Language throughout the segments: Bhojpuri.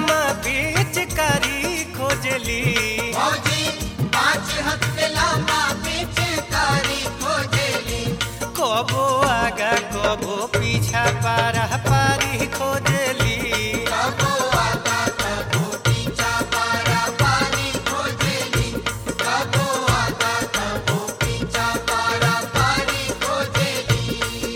लामा पिचकारी खोजली फौजी पाँच हाथ के लामा पिचकारी खोजेली कबो आगा कबो पीछा पारा पारी खोजली कबो आगा कबो पीछा पारा पारी खोजेली कबो आगा कबो पीछा पारा पारी खोजेली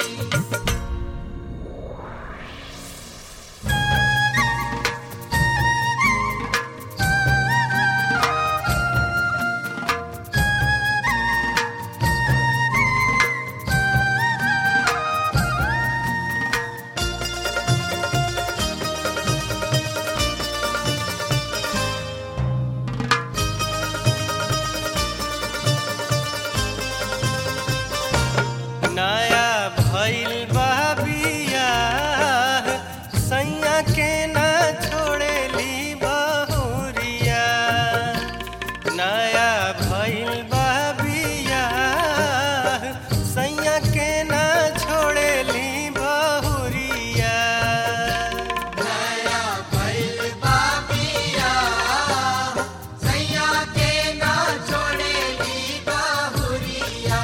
नया भइल बा बियाह सैया के ना छोड़ेली बहुरिया नया भइल बा बियाह सैया के ना छोड़ेली बहुरिया नया भइल बाबिया सैया के ना छोड़ेली बाहुरिया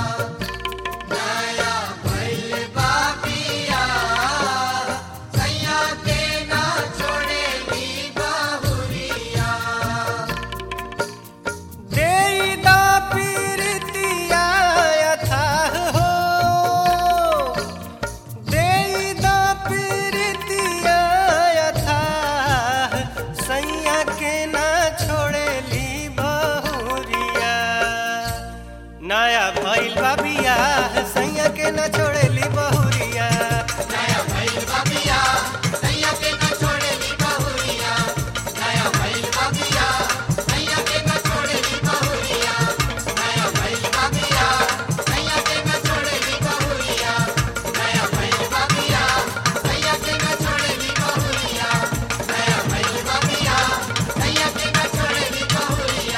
नया भइल बाबिया सैया के ना छोड़ेली बाहुरिया देईदा पीरतिया अथाह हो देईदा पीरतिया अथाह सैया के ना छोड़ेली बहुरिया नया भइल बा बियाह सैया के ना छोड़ेली बहुरिया नया भइल बाबिया सैया के ना छोड़ेली बाहुरिया नया भइल बाबिया सैया के ना छोड़ेली बाहुरिया नया भइल बाबिया सैया के ना छोड़ेली बाहुरिया नया भइल बाबिया सैया के ना छोड़ेली बाहुरिया नया भइल बाबिया सैया के ना छोड़ेली बाहुरिया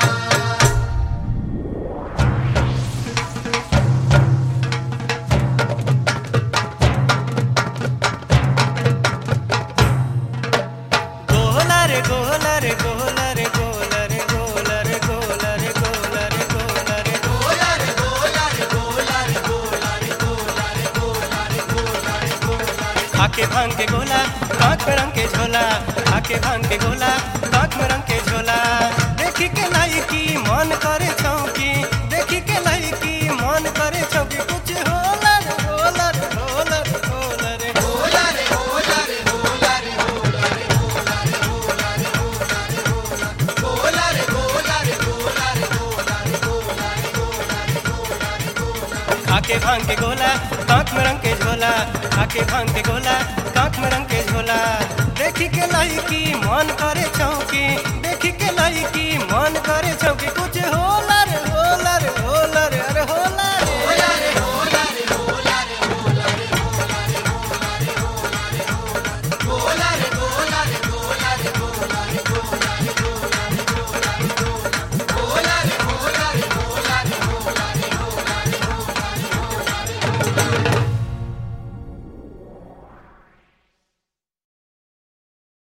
गोला रे गोला रे गोला रे गोला रे गोला रे गोला रे गोला रे गोला रे गोला रे गोला रे गोला रे गोला रे गोला रे गोला रे गोला रे गोला रे आके भांग के गोला कांख में रंग के झोला आके भांग के गोला कांख में रंग के झोला देखी के लाई की मन करे चौकी देखी के लाई की मन करे चौकी कुछ होला रे होला रे होला रे होला रे गोला रे गोला रे गोला रे गोला रे गोला रे गोला रे गोला रे गोला रे गोला रे गोला रे गोला रे गोला रे गोला रे गोला रे गोला आके भांग के गोला कांख में रंग के झोला आके भांग के गोला कांख में रंग के झोला